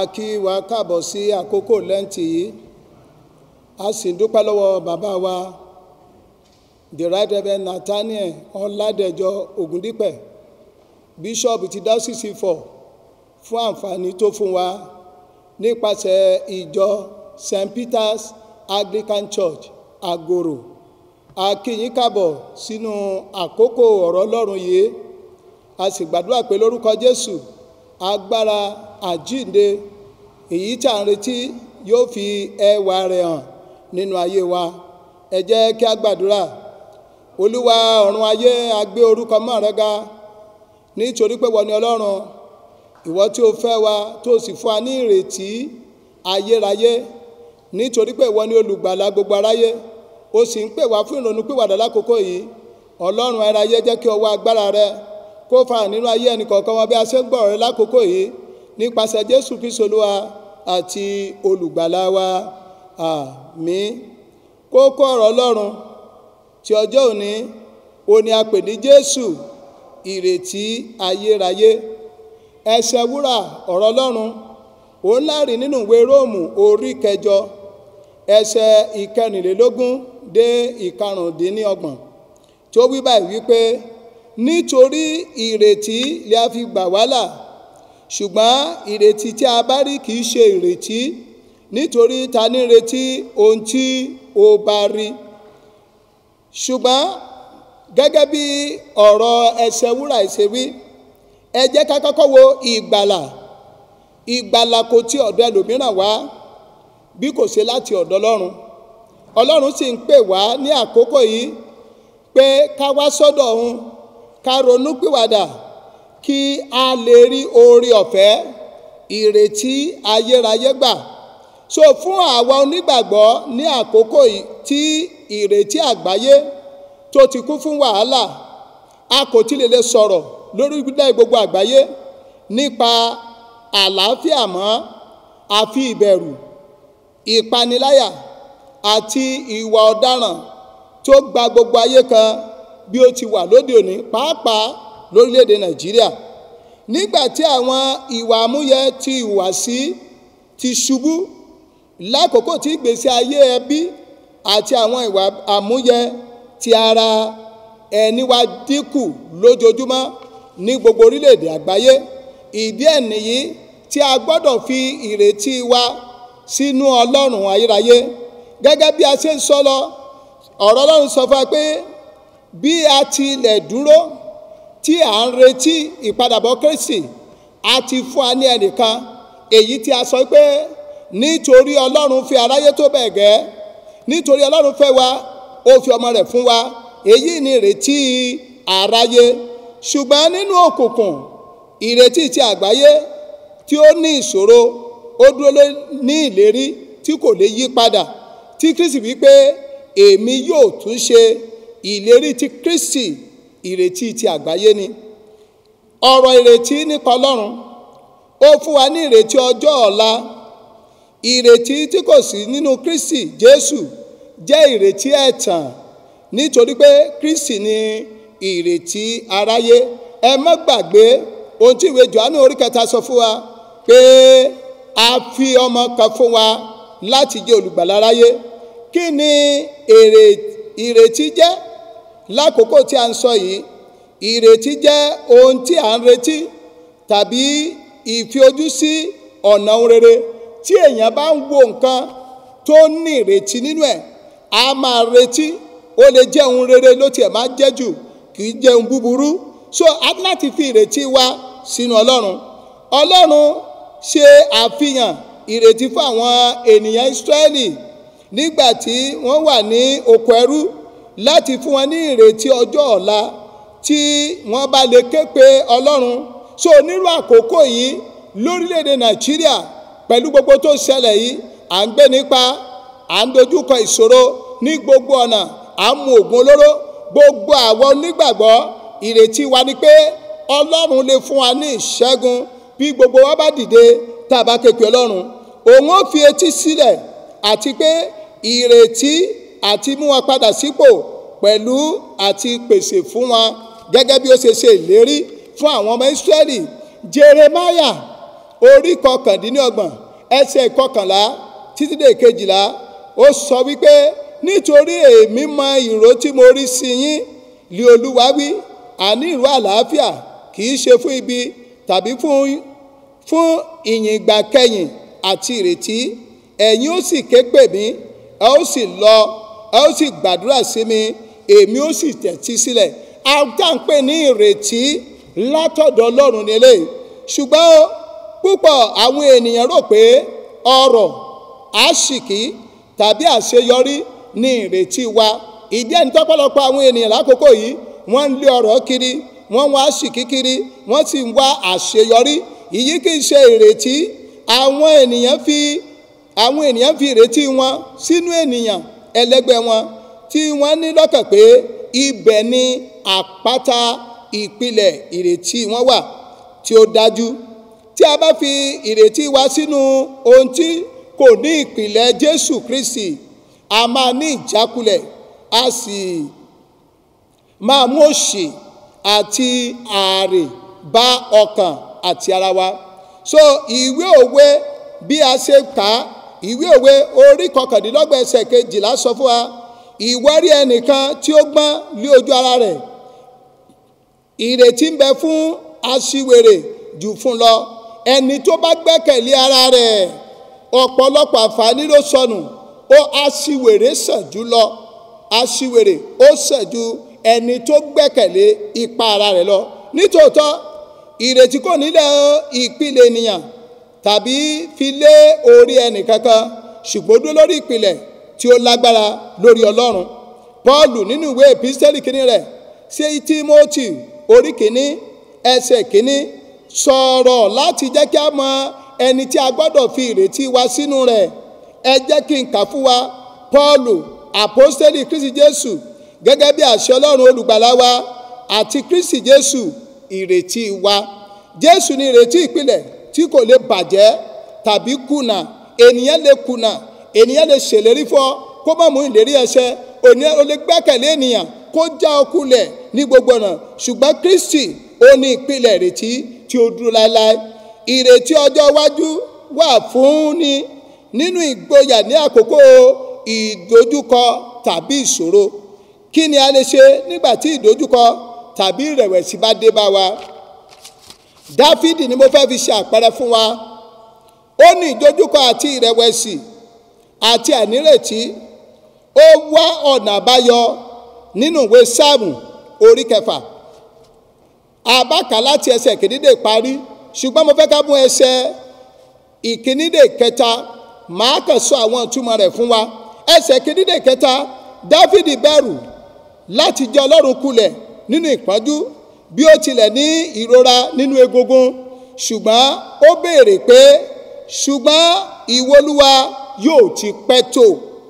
a kí wa káàbọ̀ sí àkókò lẹ́ǹtì yìí a sì ń dúpẹ́ lọ́wọ́ bàbá wa the right reverend nathaniel ọ̀làdẹ̀jọ ògúndípẹ̀ bíṣọ́ọ̀bù ti dáṣìṣì fọ̀ fún àǹfààní tó fún wa nípasẹ̀ ìjọ st peters anglican church agoro a kí yín káàbọ̀ sínú àkókò ọ̀rọ̀ ọlọ́run yìí a sì gbàdúrà pé lórúkọ jésù agbára àjínde èyí tí à ń retí yóò fi ẹwà rẹ̀ hàn nínú ayé wa ẹ jẹ́ kí a gbàdúrà olúwa ọ̀run ayé a gbé orúkọ mọ́ rẹ ga nítorí pé wọ́n ní ọlọ́run ìwọ tí o fẹ́ wa tó sì fún wa ní ìrètí ayérayé nítorí pé ìwọ ní olùgbàlà gbogbo aráyé o sì ń pè wá fún ìrònú pìwàdà lákòókò yìí ọlọ́run aráyé jẹ́ kí ọwọ́ agbára rẹ kó fà nínú ayé ẹnì kọ̀ọ̀kan wọn bí a ṣe ń gbọ́ rẹ lákòókò yìí nípasẹ̀ jésù kristu olúwa àti olùgbàlà wa àmín kókó ọ̀rọ̀ ọlọ́run tí ọjọ́ òní òní a pè ní jésù ìrètí ayérayé ẹsẹ̀ wúrà ọ̀rọ̀ ọlọ́run òun láàrin nínú ìwé róòmù orí kẹjọ ẹsẹ̀ ìkẹrìnlélógún dé ìkarùndínlọ́gbọ̀n tó wí báyìí wípé nítorí ìrètí lè a fi gbà wá là ṣùgbọ́n ìrètí tí a bá rí kì í ṣe ìrètí nítorí ta ní retí ohun tí o bá rí ṣùgbọ́n gẹ́gẹ́ bí ọ̀rọ̀ ẹsẹ̀ wúrà ṣe wí ẹ jẹ́ ká kọ́kọ́ wo ìgbàlà ìgbàlà kò tí ọ̀dọ̀ ẹlòmíràn wá bí kò ṣe láti ọ̀dọ̀ ọlọ́run ọlọ́run sì ń pè wá ní àkókò yìí pé ká wá sọ́dọ̀ òun ká ronú pìwàdà kí a lè rí oore ọ̀fẹ́ ìrètí ayérayé gbà so fún àwa onígbàgbọ́ ní àkókò yìí tí ìrètí àgbáyé tó ti kún fún wàhálà a kò tí lè lè sọ̀rọ̀ lórí ìgbìlẹ̀ gbogbo àgbáyé nípa àlàáfíà mọ́ àfi ìbẹ̀rù ìpaniláyà àti ìwà ọ̀daràn tó gba gbogbo ayé kan bí ó ti wà lóde òní pàápàá lórílẹ̀‐èdè nàìjíríà nígbà tí àwọn ìwà àmúyẹ ti ìhùwàsí ti ṣubú lákòókò tí ìgbésí ayé ẹbí àti àwọn ìwà àmúyẹ ti ara ẹni wá dínkù lójoojúmọ́ ní gbogbo orílẹ̀‐èdè àgbáyé ìdí ẹ̀ nìyí tí a gbọ́dọ̀ fi ìrètí wa sínú ọlọ́run ayérayé gẹ́gẹ́ bí a ṣe ń sọ lọ ọ̀rọ̀ ọlọ́run sọ fún wa pé bí a tilẹ̀ dúró tí à ń retí ìpadàbọ̀ kristi a ti fún wa ní ẹnìkan èyí tí a sọ pé nítorí ọlọ́run fi aráyé tó bẹ̀ gẹ́ nítorí ọlọ́run fẹ́ wa ó fi ọmọ rẹ̀ fún wa èyí ni ìrètí aráyé ṣùgbọ́n nínú òkùnkùn ìrètí ti àgbáyé tí ó ní ìṣòro ó dúró ní ìlérí tí kò lè yí padà tí kristi wípé èmi yóò tún ṣe ìlérí ti kristi ìrètí ti àgbáyé ni ọ̀rọ̀ ìrètí nípa ọlọ́run ó fún wa ní ìrètí ọjọ́ ọ̀la ìrètí tí kò sí nínú kristi jésù jẹ́ ìrètí ẹ̀tàn nítorí pé kristi ni ìrètí aráyé ẹ má gbàgbé ohun tí ìwé johannu orí kẹta sọ fún wa pé a fi ọmọ kan fún wa láti jẹ́ olùgbàlà aráyé kí ni ìrètí jẹ́ lákòókò tí a ń sọ yìí ìrètí jẹ́ ohun tí a ń retí tàbí ìfi ojú sí ọ̀nà ohun rere tí èèyàn bá ń wo nǹkan tó ní ìrètí nínú ẹ̀ a máa retí ó lè jẹ́ ohun rere ló tiẹ̀ máa jẹ́ jù kì í jẹ́ ohun búburú so a ní láti fi ìrètí wa sínú ọlọ́run ọlọ́run ṣe àfihàn ìrètí fún àwọn ènìyàn Ísírẹ́lì nígbà tí wọ́n wà ní oko ẹrú láti fún wọn ní ìrètí ọjọ́ ọ̀la tí wọ́n bá lè ké pe ọlọ́run so nírú àkókò yìí lórílẹ̀‐èdè Nàìjíríà pẹ̀lú gbogbo tó ṣẹlẹ̀ yìí à ń gbé nípa à ń dojúkọ ìṣòro ní gbogbo ọ̀nà à ń mu oògùn olóró gbogbo àwọn onígbàgbọ́ ìrètí wa ni pé ọlọ́run lè fún wa ní ìṣẹ́gun bí gbogbo wa bá dìde tá a bá képe ọlọ́run òun ó fi etí sílẹ̀ àti pé ìrètí àti mú wọn padà sípò pẹ̀lú àti pèsè fún wọn gẹ́gẹ́ bí ó ṣe ṣe ìlérí fún àwọn ọmọ Ísírẹ́lì Jeremáyà orí kọkàndínlọ́gbọ̀n ẹsẹ̀ kọkànlá títí dé kejìlá ó sọ wípé nítorí èmi mọ ìró tí mo rí sí yín lé olúwa wí àní ìró àlàáfíà kì í ṣe fún ibi tàbí fún fún ìyìn ìgbà kẹyìn àti ìrètí ẹ̀yin ó sì ké pè mí ẹ ó sì lọ ẹ ó sì gbàdúrà sí mi èmi ó sì tẹ̀tí sílẹ̀ àtàǹpẹ̀ ní ìrètí látọ̀dọ̀ ọlọ́run nílé ṣùgbọ́n púpọ̀ àwọn ènìyàn rò pé ọrọ̀ àṣìkí tàbí àṣeyọrí ní ìrètí wa ìdí ẹni tọ́pọ̀lọpọ̀ àwọn ènìyàn lákòókò yìí wọ́n ń lé ọrọ̀ kiri wọ́n wá àṣìkí kiri wọ́n sì ń wá àṣeyọrí ìyí kì í ṣe ìrètí àwọn ènìyàn fi àwọn ènìyàn fi ìrètí wọn sínú ènìyàn ẹlẹgbẹ́ wọn tí wọ́n ní lọ́kàn pé ibẹ̀ ni àpáta ìpìlẹ̀ ìrètí wọn wà tí ó dájú tí a bá fi ìrètí wa sínú ohun tí kò ní ìpìlẹ̀ Jésù Kristi a máa ní ìjákulẹ̀ a sì máa mú òṣì àti ààrè bá ọkàn àti ara wa so ìwé òwe bí a ṣe kà á ìwé òwe orí kọkàndínlọ́gbọ̀n ẹsẹ̀ kejìlá sọ fún wa ìwárí ẹnìkan tí ó gbọ́n lé ojú ara rẹ̀ ìrètí ń bẹ fún aṣiwèrè jù fún lọ ẹni tó bá gbẹ́kẹ̀lé ara rẹ̀ ọ̀pọ̀lọpọ̀ àǹfààní ló sọnù ó aṣiwèrè sàn jù lọ aṣiwèrè ó sàn ju ẹni tó gbẹ́kẹ̀lé ipa ara rẹ̀ lọ nítòótọ́ ìrètí kò nílẹ̀ ìpìlẹ̀ ènìyàn tàbí fi lé orí ẹnì kankan ṣùgbọ́n dúró lórí ìpìlẹ̀ tí ó lágbára lórí ọlọ́run paul nínú ìwé epistẹ́lì kínní rẹ̀ sí timothy orí kínní ẹsẹ̀ kínní sọ̀rọ̀ láti jẹ́ kí a mọ ẹni tí a gbọ́dọ̀ fi ìrètí wa sínú rẹ̀ ẹ jẹ́ kí n kà fún wa paul apostẹ́lì kristi jésù gẹ́gẹ́ bí àṣẹ ọlọ́run olùgbàlà wa àti kristi jésù ìrètí wa jésù ni ìrètí ìpìlẹ̀ tí kò lè bàjẹ́ tàbí kùnà ènìyàn lè kùnà ènìyàn lè ṣèlérí fún ọ kó má mú ìlérí ẹsẹ ènìyàn lè gbẹ́kẹ̀lé ènìyàn kó já ọ kulẹ̀ ní gbogbo ọ̀nà ṣùgbọ́n kristi ó ní ìpìlẹ̀ ìrètí tí ó dúró láéláé ìrètí ọjọ́ iwájú wà fún ni nínú ìgboyà ní àkókò ìdojúkọ tàbí ìṣòro kí ni a lè ṣe nígbà tí ìdojúkọ tàbí ìrẹ̀wẹ̀sì bá dé bá wa dáfídì ni mo fẹ́ fi ṣe àpẹẹrẹ fún wa ó ní ìdojúkọ àti ìrẹ̀wẹ̀sì àti ànírètí ó wá ọ̀nà àbáyọ nínú ìwé sáàmù orí kẹfà àbákà láti ẹsẹ̀ kìínídè parí ṣùgbọ́n mo fẹ́ ká mú ẹsẹ̀ ìkínídè kẹta màá kàn sọ àwọn ìtumọ̀ rẹ̀ fún wa ẹsẹ̀ kìínídè kẹta dáfídì bẹ̀rù láti jẹ́ ọlọ́run kulẹ̀ nínú ìpọ́njú bí ó tilẹ̀ ní ìrora nínú egungun ṣùgbọ́n ó béèrè pé ṣùgbọ́n ìwọlúwa yóò ti pẹ́ tó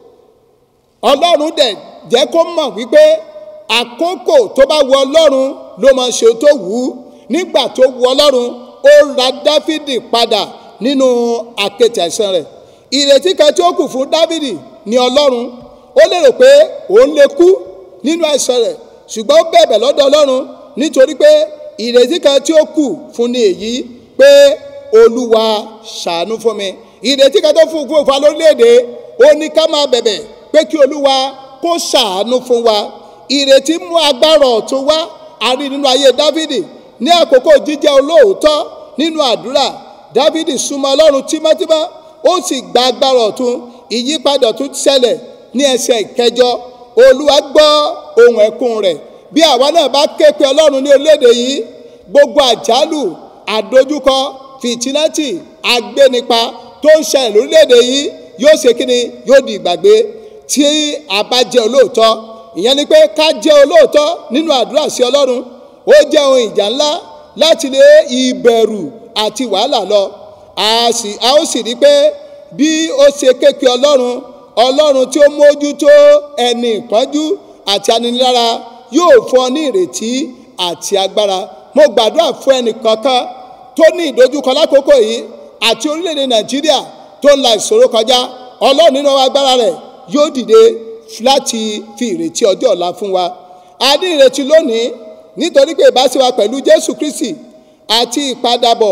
ọlọ́run dẹ̀ jẹ́ kó mọ̀ wípé àkókò tó bá wu ọlọ́run ló máa ṣe tó wù ú nígbà tó wu ọlọ́run ó ra dáfídì padà nínú àkẹ́tì àìsàn rẹ̀ ìrètí kan tí ó kù fún dáfídì ní ọlọ́run ó lérò pé òun lè kú nínú àìsàn rẹ̀ ṣùgbọ́n ó bẹ̀bẹ̀ lọ́dọ̀ ọlọ́run nítorí pé ìrètí kan tí ó kù fún ni èyí pé olúwa ṣàánú fún mi ìrètí kan tó fún fún wa lórílẹ̀‐èdè ó ní ká máa bẹ̀bẹ̀ pé kí olúwa kó ṣàánú fún wa ìrètí mú agbára ọ̀tún wá a rí nínú ayé dávidi ní àkókò jíjẹ́ olóòótọ́ nínú àdúrà dávidi súnmọ́ ọlọ́run tímọ́tímọ́ ó sì gba agbára ọ̀tún ìyípadà ọ̀tún ṣẹlẹ̀ ní ẹsẹ̀ ìkẹjọ olúwa gbọ́ ohùn ẹkún rẹ̀ bí àwa náà bá ké pe ọlọ́run ní orílẹ̀-èdè yìí gbogbo àjálù àdójúkọ fìtínátì agbénipa tó ń ṣẹlẹ̀ lórílẹ̀-èdè yìí yóò ṣe kí ni yóò di ìgbàgbé tí a bá jẹ́ olóòótọ́ ìyẹn ni pé ká jẹ́ olóòótọ́ nínú àdúrà sí ọlọ́run ó jẹ́ ohun ìjà ńlá láti lé ìbẹ̀rù àti wàhálà lọ a sì a ó sì rí pé bí ó ṣe ké pe ọlọ́run ọlọ́run tí ó mójútó ẹni ìpọ́njú àti aninilára yóò fún ọ ní ìrètí àti agbára mo gbàdúrà fún ẹnì kankan tó ní ìdojúkọ lákòókò yìí àti orílẹ̀-èdè nàìjíríà tó ń la ìṣòro kọjá ọlọ́run nínú agbára rẹ̀ yóò dìde láti fi ìrètí ọjọ́ ọ̀la fún wa a ní ìrètí lónìí nítorí pé ìbáṣe wa pẹ̀lú jésù kristi àti ìpadàbọ̀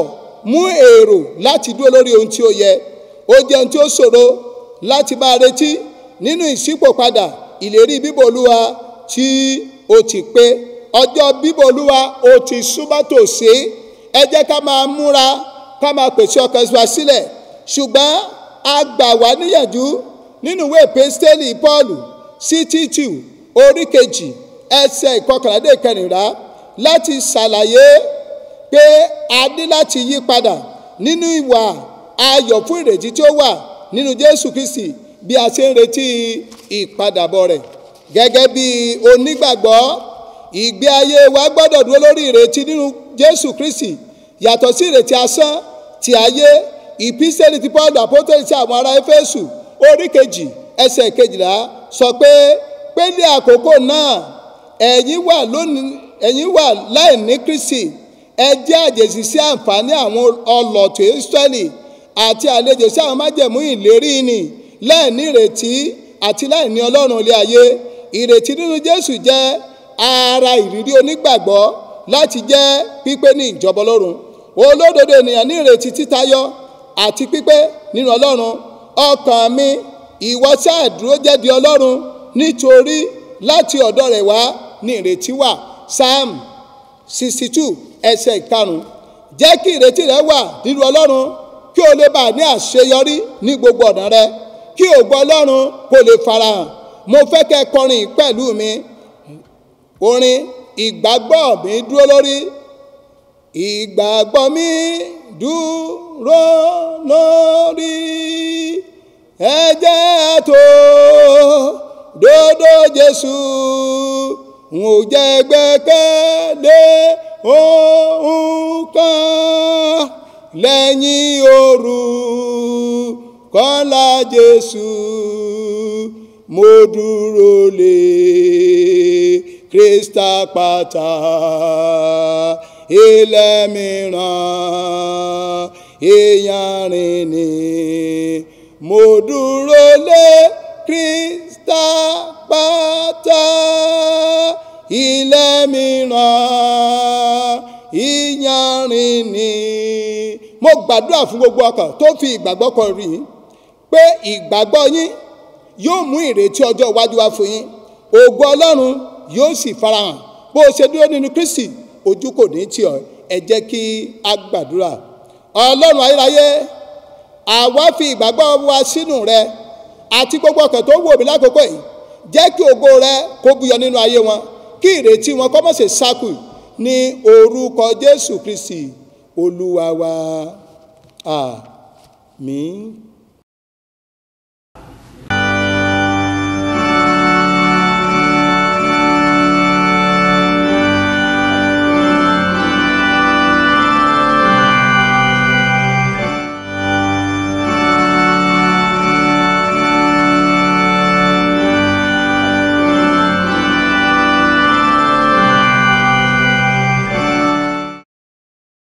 mú èrò láti dúró lórí ohun tí ó yẹ ó jẹ́ ohun tí ó ṣòro láti máa retí nínú ìṣípòpadà ìlérí bíbọ̀ olúwa tí ó ti pé ọjọ́ bíbọ̀ olúwa ó ti súnmọ́ tòsí ẹ jẹ́ ká máa múra ká máa pèsè ọkàn wa sílẹ̀ ṣùgbọ́n a gbà wá níyànjú nínú ìwé pẹ́stẹ́lì paul sí títù orí kejì ẹsẹ̀ ìkọkànládé kẹrìnlá láti ṣàlàyé pé a ní láti yí padà nínú ìwà ayọ̀ fún ìrètí tí ó wà nínú jésù kristi bí a ṣe ń retí ìpadàbọ̀ rẹ̀ gẹ́gẹ́ bí onígbàgbọ́ ìgbé ayé wa gbọ́dọ̀ dúró lórí ìrètí nínú jésù kristi yàtọ̀ sí ìrètí asán ti ayé ìpísẹ́lì ti paul apostoli sí àwọn ará éfésù orí kejì ẹsẹ̀ kejìlá sọ pé pé ní àkókò náà ẹ̀yin wà lónìí ẹ̀yin wà láì ní kristi ẹ jẹ́ àjèjì sí àǹfààní àwọn ọlọ́tò israẹli àti àlejò sí àwọn májẹ̀mú ìlérí ni láìní ìrètí àti láìní ọlọ́run ilé ayé ìrètí nínú jésù jẹ́ ara ìrírí onígbàgbọ́ láti jẹ́ pípé ní ìjọba ọlọ́run olódodo ènìyàn ní ìrètí títayọ àti pípé nínú ọlọ́run ọkàn mi ìwọ sáà dúró jẹ́ di ọlọ́run nítorí láti ọ̀dọ̀ rẹ̀ wá ní ìrètí wà psalm sixty two ẹsẹ̀ ìkarùn-ún jẹ́ kí ìrètí rẹ wà nínú ọlọ́run kí o lè bá ní àṣeyọrí ní gbogbo ọ̀nà rẹ kí ògo ọlọ́run kó lè farahàn mo fẹ́ kẹ́ kọrin pẹ̀lú mi orin ìgbàgbọ́ mi dúró lórí ìgbàgbọ́ mi dúró lórí ẹ̀jẹ̀ tó dòdò Jésù n ò jẹ́ gbẹ́kẹ̀lé ohun kan lẹ́yìn òru kọ́lá Jésù mo dúró lé Krista pátá ilẹ̀ mìíràn ìyanrìn ni mo dúró lé Krista pátá ilẹ̀ mìíràn ìyanrìn ni mo gbàdúrà fún gbogbo ọkàn tó fi ìgbàgbọ́ kan rí i pé ìgbàgbọ́ yín yóò mú ìrètí ọjọ́ iwájú wá fún yín ògo ọlọ́run yóò sì farahàn bó o ṣe dúró nínú kristi ojú kò ní tì ọ́ ẹ jẹ́ kí a gbàdúrà ọlọ́run ayérayé àwa fi ìgbàgbọ́ wa sínú rẹ àti gbogbo ọkàn tó wò mí lákòókò yìí jẹ́ kí ògo rẹ kó búyọ nínú ayé wọn kí ìrètí wọn kó má ṣe sákù ní orúkọ jésù kristi olúwa wa àmín.